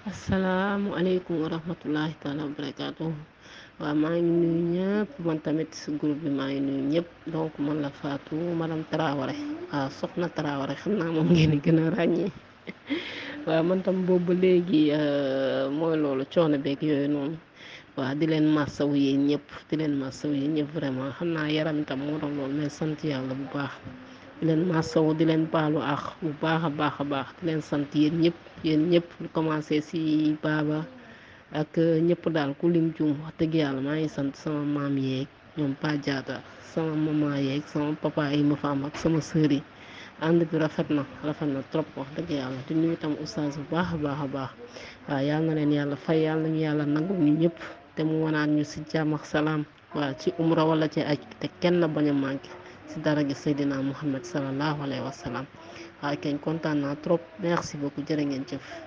asalaamualeykum wa rahmatullahi taala wa barakaatu waaw maa ngi nuyu ñëpp man tamit si groupe bi maa ngi nuyu ñëpp donc man la Fatou madame Traoré waaw soxna Traoré xam naa moom ngeen di gën a ràññee waaw man tam boobu ba léegi mooy loolu coono beeg yooyu noonu waaw di leen massawu yéen ñëpp di leen massawu yéen ñëpp vraiment xam naa yaram itam moo tax loolu mais sant yàlla bu baax di leen massawu di leen baalu àq bu baax a baax a baax di leen sant yéen ñëpp yéen ñëpp lu commencé si baaba ak ñëpp daal ku lim juum wax dëgg yàlla maa ngi sant sama maam yeeg ñoom Pa Jaata sama maman yeeg sama papa yi ma fa am ak sama sœur yi ànd bi rafet na rafet na trop wax dëgg yàlla di nuyu itam oustaz bu baax a baax a baax waaw yal na leen yàlla fay yàlla nañu yàlla nangu ñu ñëpp te mu wanaan ñu si jàmm ak salaam waaw ci umra wala ci aj te kenn bañ a manqué si dara gi Seydina Muhammad sallallahu alayhi wa sallam waaw kañ kontaan naa trop merci beaucoup jërë ngeen jëf.